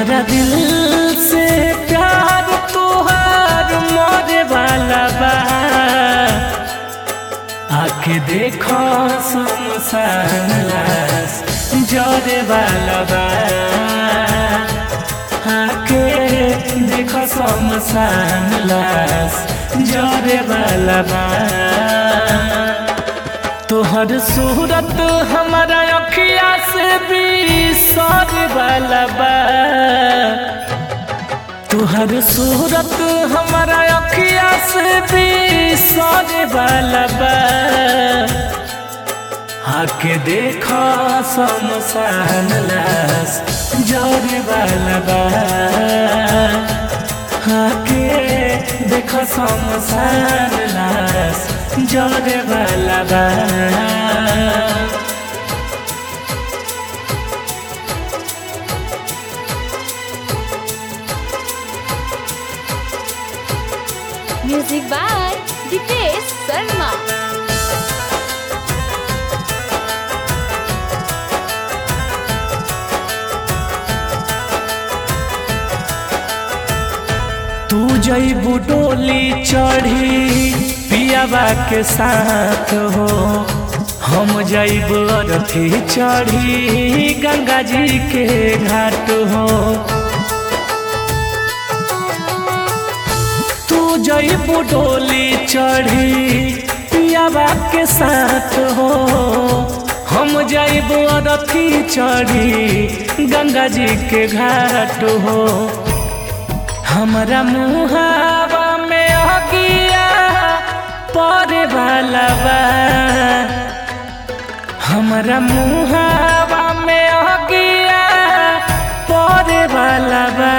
हमारा दिल से प्यार तुहार मोरे वाला बा आके देखो शमशान लाश जरे वाला बा आके देखो शमशान लाश जरे वाला बा तोहर सूरत हमारा अखिया से भी सर वाला बा तोहर सूरत हमारा अखिया से भी सर वाला बा आके देखो शमशान लाश जर वाला बा आके देखो शमशान लाश जर वाला बा Music by Dipesh Sharma. तू जईबू डोली चढ़ी पियाबा के साथ हो हम जईबू अरथी चढ़ी गंगा जी के घाट हो तू जईबू डोली चढ़ी पियाबा के साथ हो हम जईबू अरथी चढ़ी गंगा जी के घाट हो हमरा मुहावा में अगिया परे वाला बा हमरा मुहावा में अगिया परे वाला बा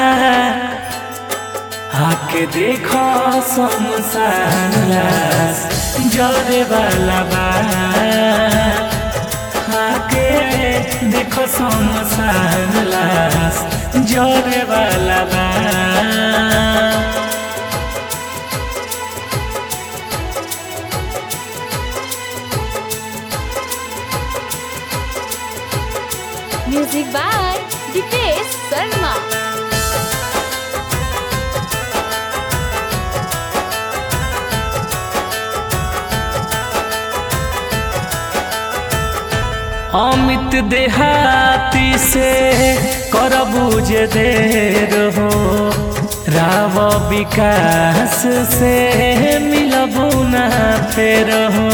आके देखो शमशान लाश जरे वाला बा आके देखो शमशान लाश जरे वाला बा Music by Dipesh Sharma. Amit देहाती से करबू जे देर हो राव विकास से मिलबू ना फेर हो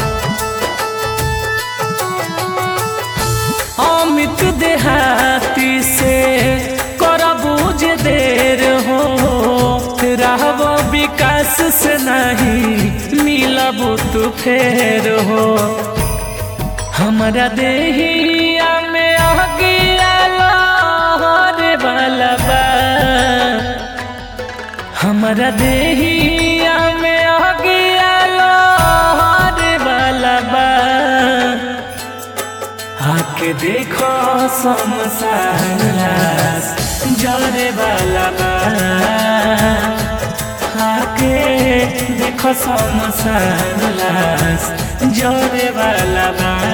अमित देहाती से करबू जे देर हो राव विकास से नहीं मिलबू तू फेर हो हमरा देहिया में अगिया लहरे वाला बा हमरा देहिया में अगिया लहरे वाला बा आके देखो शमशान लाश जरे वाला बा आके देखो शमशान लाश जरे वाला बा